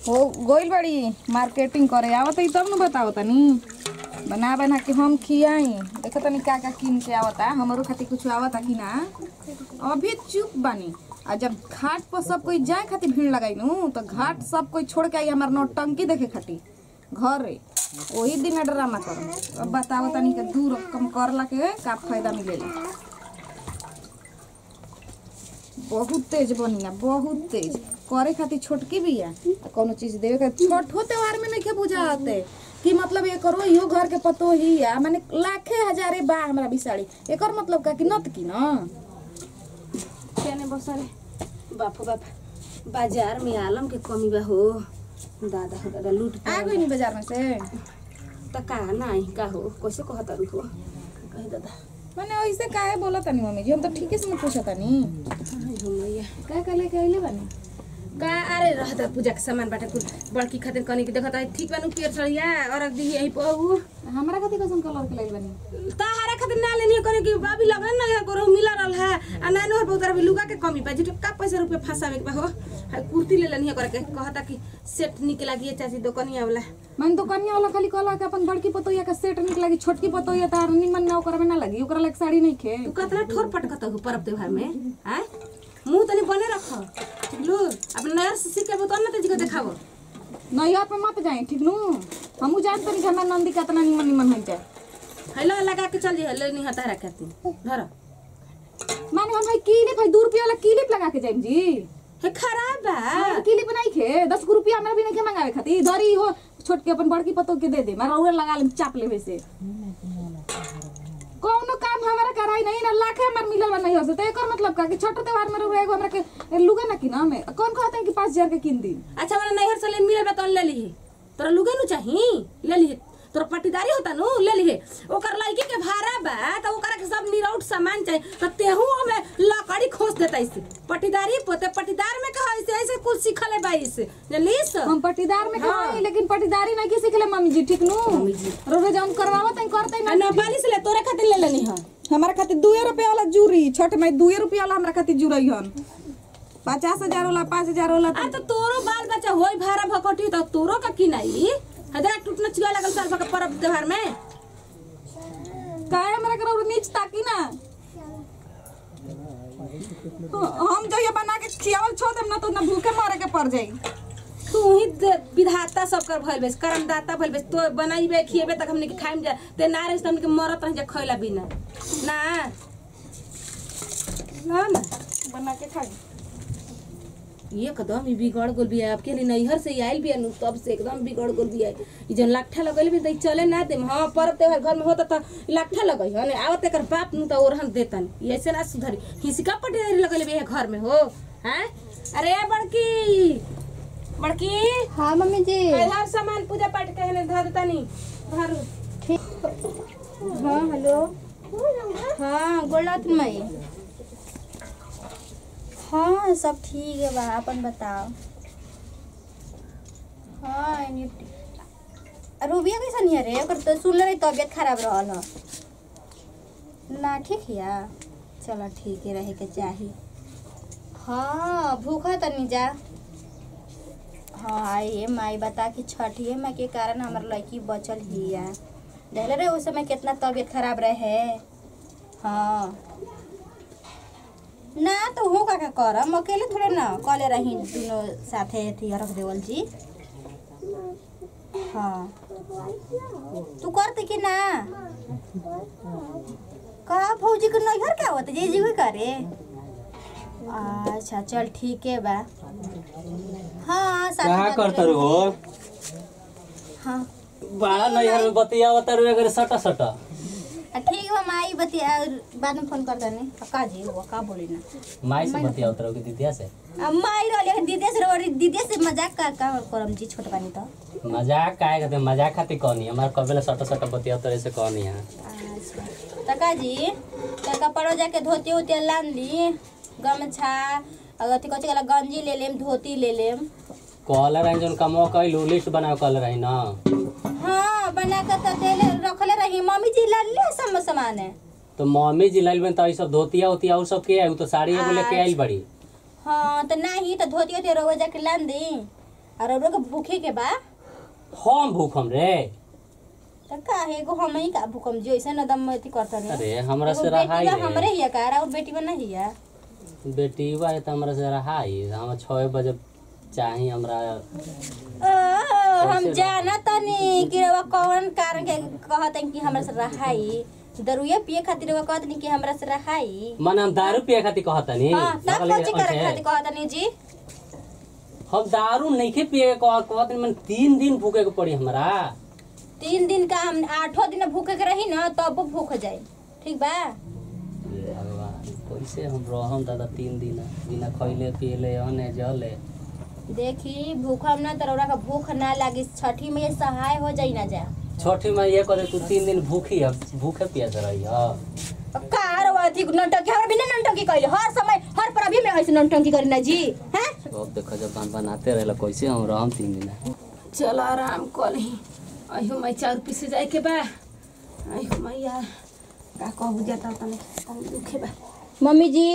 हो गोइल बड़ी मार्केटिंग करे आवत ही तब न बताओ तनी बना बना के हम खियाई देखो तनी का का किन के आवता हमरो खातिर कुछ आवता कि ना अभी चुप बानी आ जब घाट पर सब कोई जाए खातिर भीड़ लगाई नु तो घाट सब कोई छोड़ के आई हमार नौटंकी देखे खातिर घरे वही दिन ड्रामा कर अब बताओ तनी के दूर कम करला के का फायदा मिलेला बहुत तेज बनी ना बहुत तेज करे खातिर छोटकी भी है आ कोनो चीज देवे के छोटो त्योहार में नहीं बुझाते कि मतलब ये करो इहो घर के पतो ही है माने लाखे हजारे बा हमरा बिसाड़ी एकर मतलब का कि नत की ना केने बसरे बापू बाप बाजार में आलम के कमी बा हो दादा हो दादा लूट आ गई नी बाजार में से त का नाही का हो कैसे कहता रुक हो कहे दादा माने ऐसे काहे बोला तनी मम्मी जी हम तो ठीके से न पूछा तनी आई हो मैया का का लेके आइले बानी का अरे रहता पूजा के सामान बाटे कुल बड़की खातिर कनी के देखता ठीक बानू पेड़ चढ़िया और दी यही पहू हमरा खातिर कैसन कलर के लाइल बानी ताहारा खातिर ना लेनी करे कि बाबी लगन ना यहाँ करो मिला रहल है आ ना नहर बहुत अभी लुगा के कमी बा जितो का पैसा रुपया फंसावे के बा हो हाय कुर्ती ले लेनी करे के कहता कि सेट निकला गिए चाची दुकानिया वाला मन तो कन्या वाला खाली कहला कि अपन बड़की पतोया का सेट निक लगी छोटकी पतोया तार निमन ना ओकर में ना लगी ओकरा लायक साड़ी नहीं खे तू कतना ठोर पटकत हो पर्व त्योहार में हैं मुंह तनी बने रख लू अपन नया से सीख के बता ना तेजी को देखाबो नैया पे मत जाए ठीक नु हमू जान तनी कि हमार नंदी कितना निमन निमन है जाए हेलो लगा के चल जे ले नहीं हता रखती धर माने हम भाई क्लिप है दू रुपया वाला क्लिप लगा के जाइम जी हे खराब बा हाँ, क्लिप नहीं खे दस गो रुपया हमरा भी नहीं खे मंगावे खातिर धरी हो छोट के अपन बड़की पतो के दे दे मारा उहे लगा ले चाप लेवे से कौनो काम हमारा कराई नहीं ना लाखे हमार मिलल बा नहीं हो तो एकर मतलब का कि छोटो त्योहार में रहुए एगो हमरा के लुगा ना किना में कौन कहते हैं कि पाँच हजार के किन दी अच्छा मैंने नैहर से ले मिले बा तो ले ली तोरा लुगे नु चाही ले ली तोरा पट्टीदारी होता नु ले ली ओकर लड़की के भाड़ा बा तो ओकरा के सब निरौट सामान चाहिए तो तेहू हमें लकड़ी खोस देता इसे पट्टीदारी पोते पट्टीदार में कहा ऐसे ऐसे कुछ सीखल है बाई से जलीस हम पट्टीदार में कमाई लेकिन पट्टीदारी नहीं की सीखले मम्मी जी ठीक नु मम्मी जी। रोज हम करवावत हैं करते आ ना नेपाली से ले तोरे खातिर ले लेनी है हमारा खातिर दुए रुपया वाला जूरी छोट में दुए रुपया वाला हमरा खातिर जुरई हन पचास हजार वाला पाँच हजार वाला आ तो तोरो बाल बच्चा होई भाड़ा भकटी तो तोरो का किनाई हदरा टूटना चिगा लगल साल भक पर्व त्योहार में काहे हमरा करो नीच ताकी ना हम जो ये बना के खियावल छोड़ देम ना तो ना भूखे मरे के पड़ जाई तू ही दे- विधाता सब कर भइल बेस कर्मदाता भइल बेस तो बनाइबे खिएबे तक हमने के खाइम जा ते ना रहे हमने के मरत रह जा खइला बिना ना ना ना बना के खाई ये कदम ही बिगड़ गोल बिया आपके लिए नैहर से ही आइल बिया नु तब से एकदम बिगड़ गोल बिया ई जन लाठा लगल भी त चले ना देम हां पर्व त्योहार घर में होता त लाठा लगई हने आवत एकर बाप नु त ओरहन देतन ये ऐसे ना सुधरी हिसका पटेरी लगल बिया घर में हो हैं अरे बड़की बड़की हाँ मम्मी जी हर सामान पूजा पाठ के हने धर तनी धर हाँ हेलो हाँ गोलात मई हाँ सब ठीक है बा अपन बताओ हाँ एनी- रूबिया कैसन है रे ओकर तो सुन रही तबियत खराब रहल ह ना ठीक है चलो ठीक है रहे के चाही हाँ भूखा तनी जा हाँ आइए माई बता कि छठिए माई के कारण हमार लड़की बचल ही है देख रहे उस समय कितना तबीयत खराब रहे हाँ ना तो हो का का करम अकेले थोड़े ना कले रही दोनों साथे थी रख देवल जी हाँ तू करते कि ना का फौजी के नैहर क्या होता जे जी करे अच्छा चल ठीक है बा हाँ साथ कहा में करता रू हो हाँ बड़ा नैहर में बतिया रू अगर सटा सटा आ, ठीक बा माई बतिया बाद में फोन कर देनी का जी वो का बोली ना माई से बतिया उतरो की दीदिया से आ, माई रहले दीदी से रोरी दीदी से मजाक का का करम जी छोट पानी तो मजाक काहे करते मजाक खातिर कहनी हमार कबेला सटा सटा बतिया उतरे से कहनी है अच्छा तका जी तो कपड़ो जाके धोती उती लान ली गमछा और अथी कथी कहला गंजी ले लेम धोती ले लेम कहले रही जौन कमो कैलू लिस्ट बनाओ कहले रही ना हाँ बना के तो देले रखले रही मम्मी जी ला ले सम सामान है तो मम्मी जी लाइल बन तो ई सब धोतिया उतिया और सब के आई तो साड़ी एगो लेके आइल बड़ी हाँ तो नहीं तो धोती उती रोवे जाके लान दी और औरो के भूखे के बा हम भूखम रे त काहे एगो हम ही का भूकम जी ऐसे न दम अथी करता नहीं अरे हमरा से एगो रहाई बेटी बा हमरे रे हिया का और बेटी बा नहीं हिया बेटी बा त हमरा से रहाई हम छः बजे चाही हमरा ओ, हम जाना तनी कि रवा कौन कारण के कहत हन कि हमरा से रहाई दरुए पिए खातिर रवा कहत नहीं कि हमरा से रहाई मन हम दारू पिए खातिर कहतनी हां तब कोची करे खातिर कहत नहीं जी हम दारू नइखे पिए के कह कहतनी मन तीन दिन भूखे के पड़ी हमरा तीन दिन का हम आठों दिन भूखे के रही ना तब भूख जाए ठीक बा हे भगवान कैसे हम रहम दादा तीन दिन बिना खइले पियले अने जले देखी भूखम ना तरौरा का भूख ना लागी छठी में ये सहाय हो जाई ना जा छठी में ये करे तू तीन दिन भूखी है भूखे पिया से रही है कार अथी नौटंकी हमरा बिना नौटंकी कइले हर समय हर परबी में ऐसे नौटंकी करी ना जी हैं अब देखो जब बन बनाते रहेला कैसे हम रहम तीन दिन चल आराम कर ही अहियो मैं चाउर पीसे जाए के बा अहियो मैया का कहू जाता तने तनी दुखे बा मम्मी जी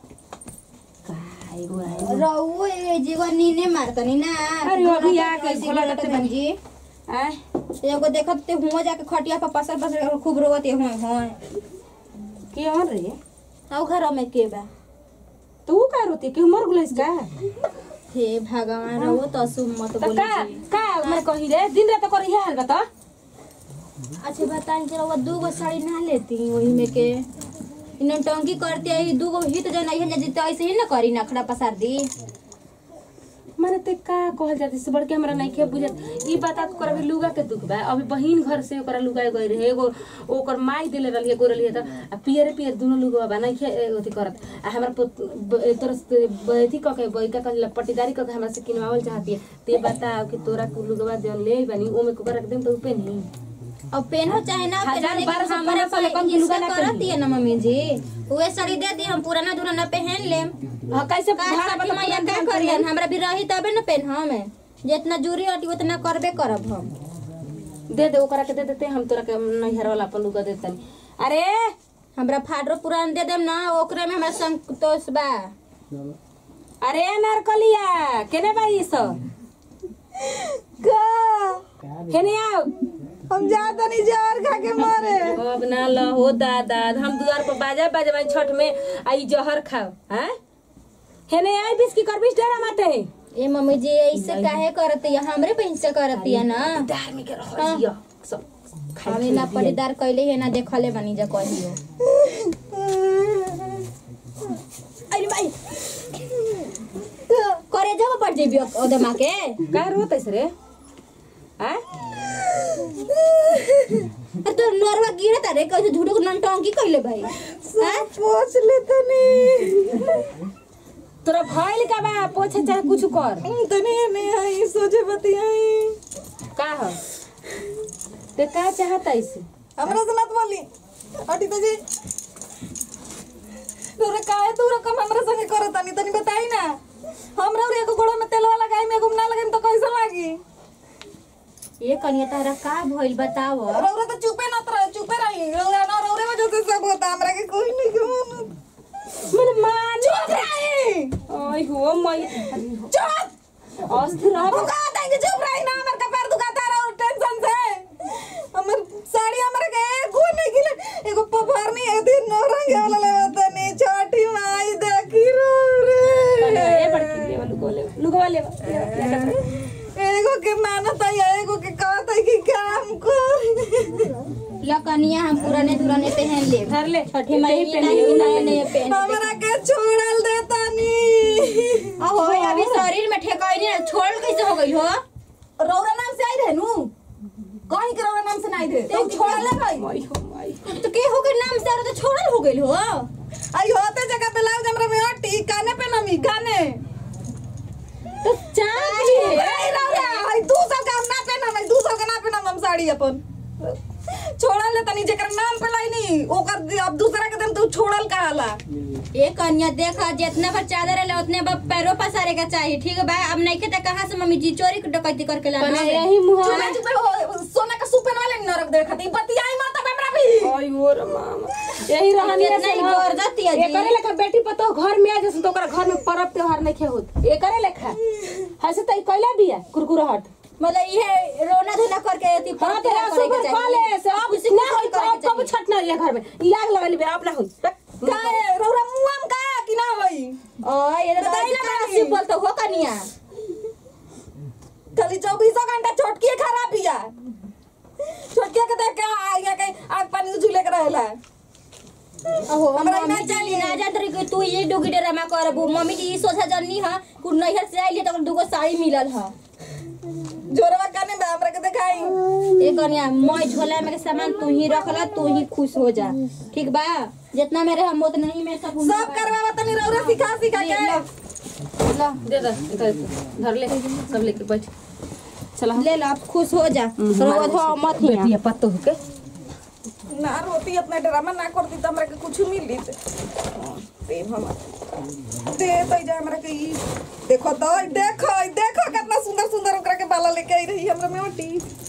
का एगो आए रहुओ ए जीवा नीने मारतनी ना अरे अभी आ के ऐसे भोला बोलत करते बहन जी आय एगो देखत ते हुआ जाके खटिया पर पसर पसर खूब रोवत होय होय के और रे औ घर में के बा तू का रोती के मर गुलस का हे भगवान रहुओ तो असुम मत त बोली का जी का मैं कही रे दिन रात कर इहे हाल बता अच्छा बताएं कि रहुआ दू गो साड़ी ना लेती वही में के इन्हें टंकी करते आई दू गो हित जन आई है जित ऐसे ही ना करी नखड़ा पसार दी माने ते का कहल जाती से बढ़ के हमरा नहीं के बुझत ई बता कर अभी लुगा के दुख बा अभी बहिन घर से ओकरा लुगा गई रहे एगो ओकर माई देले रहली एगो रहली त आ पियर पियर दुनो लुगा बा नहीं के ओथी करत आ हमरा पुत तोर अथी क के बैका क पट्टीदारी क के हमरा से किनवावल चाहती है ते बताओ कि तोरा को लुगवा जन ले बनी ओमे को रख देम तो पे नहीं अब पेनो चाहे ना पेनो हजार लेकिन बारह सौ हमारे पंद्रह सौ ले कम की लुगा ना करती पहनी। है ना मम्मी जी उहे साड़ी दे दी हम पुराना दुराना पहन लेम हां कैसे का भाड़ा साड़ी बता मैया का करियन हमरा भी रही तबे ना पेन हम जितना जूरी हटी उतना करबे करब हम दे दे ओकरा के दे देते हम तोरा के नैहर वाला अपन लुगा देतनी अरे हमरा फाटरो पुरान दे देम ना ओकरे में हमरा संतोष बा अरे नारकलिया केने बाई सब केने आओ हम जाता नहीं जहर खा के मरे अब ना लहो दादा हम दुआर पर बाजा बाजवाई छठ में आई जहर खाओ हैं हेने आई बिस्की कर बिस डरा माते ए मम्मी जी ऐसे काहे करती है हमरे पे हिस्सा करती है ना दार में के रह जिया सब हमें ना पटीदार कैले है ना देखले बनी जा कहियो अरे भाई करे जब पड़ जेबी ओदमा के का रोत है रे हैं अरे तो नरवा गिरे तारे कैसे झूठो नन टंकी कैले भाई हैं पोछ ले तनी तोरा भइल का बा पोछे चाहे कुछ कर तनी नहीं आई सोचे बतियाई का हो ते का चाहता इसे हमरा से मत बोली हटी तो जी तोरा काहे तू रकम हमरा संगे करत तनी तनी बताई ना हमरा और एगो गोड़ा में तेलवा लगाई में एगो में ना लगाई तो कैसे लागी ये कनिया तारा का भइल बताव रौरा तो चुपे ना रहे चुपे रही रौरा ना रौरे वजह से सब होता हमरा के कोई नहीं के मानत मन मान चुप रही ओय हो मई चुप अस्थिर रह तू कहा था कि चुप रही ना हमर कपार दुखाता रहा और टेंशन से हमर साड़ी हमरा के एगो नहीं गिले एगो पफार नहीं है दिन नो रंग वाला लेवता नहीं छोटी माई देखी रो ए रे बड़की ले लुगवा ले लुगवा ले एगो के मानत है एगो के कहत है कि काम कर लकनिया हम पुराने दुराने पहन ले धर ले छठे महीने नहीं नए नए पहन हमरा के छोड़ल देता नी अहो अभी शरीर में ठेकाई नहीं छोड़ कैसे हो गई हो रौरा नाम से आई रहे नु कहीं के रौरा नाम से नहीं रहे तो छोड़ल है भाई मई हो मई तो के हो गई नाम से तो छोड़ल हो गई हो आई होते जगह पे लाओ हमरा में हटी काने पे नमी काने तो चांद चुप रही रौरा आई दू साल का हम ना पहनम आई दू साल का ना पहनम हम साड़ी अपन छोड़ल ले तनी जेकर नाम पे लाई नी ओकर अब दूसरा के दिन तू छोड़ल कहाला ये कन्या देखा जितना पर चादर है उतने पर पैरों पसारे का चाहिए ठीक है भाई अब नहीं के तो कहाँ से मम्मी जी चोरी के डकैती करके लाना बना है यही मुहा चुपे चुपे हो सोना का सुपन वाले नरक देखती बतियाई मत अब हमरा भी ओय हो रे मामा यही रहनी कितना ही गरजती है जी। एकरे लेखा बेटी पतो घर में आ जैसे तो ओकरा घर में पर्व त्योहार नहीं खे होत एकरे लेखा हसे तई कैला बिया कुरकुराहट मतलब ये रोना धोना करके अति हाँ तो करे सुपर के कॉले से अब खुशी ना खुशी होई करे के कब कब छट ना ये घर में ई आग लगली बे अपना होई का है? रौरा मुआम का कि ना होई ओ ये तो बताई ना का बानी। सिंपल तो हो कनिया खाली चौबीसों घंटा छोटकी खराब हिया छोटकी के देख के यहाँ के आग पानी झूले के रहेला ओहो हमरा मम्मी ना जी चाहिए। ना जान रही कि तू ये डुगी ड्रामा करबू मम्मी जी ई सोचा जन्नी ह कु नैहर से आइली तो दुगो साड़ी मिलल ह जोरवा काने बा हमरा के देखाई ए कनिया मैं झोला में के सामान तू ही रखला तू ही खुश हो जा ठीक बा जितना मेरे हम उतना ही मैं सब सब करवावा तनी रौरा सिखा सिखा के ला दे दे इधर धर ले सब लेके बैठ चला ले ला अब खुश हो जा रोज हो मत हिया बेटिया पत्तो हो के ना रोती अपना ड्रामा ना करती तो हमरा के कुछ मिली दे हम दे तो जा हमरा के ई देखो तो ई देखो ई देखो कितना सुंदर सुंदर ओकरा के बाला लेके आई रही हमरा में ओटी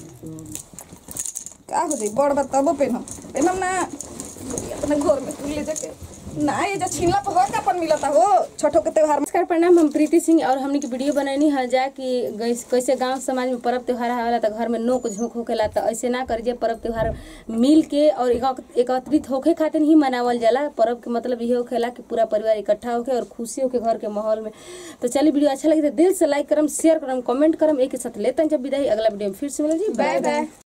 का हो जाई बड़ बात तब पेनम पेनम ना अपने घर में तू ले जाके ना ये जो छीनला पर हो का अपन मिलता हो छोटो के त्योहार में नमस्कार प्रणाम हम प्रीति सिंह और हमने की वीडियो बनैनी है जा कि गैस- कैसे गांव समाज में पर्व त्योहार आवेला तो घर में नोक झोंक होकेला तो ऐसे ना करिए पर्व त्योहार मिल के और एक- एकत्रित होके खातिर ही मनावल जाला पर्व के मतलब ये होखेला कि पूरा परिवार इकट्ठा होके और खुशी होके घर के माहौल में तो चलिए वीडियो अच्छा लगे तो दिल से लाइक करम शेयर करम कमेंट करम एक ही साथ लेते हैं जब विदाई अगला वीडियो में फिर से मिले जी बाय बाय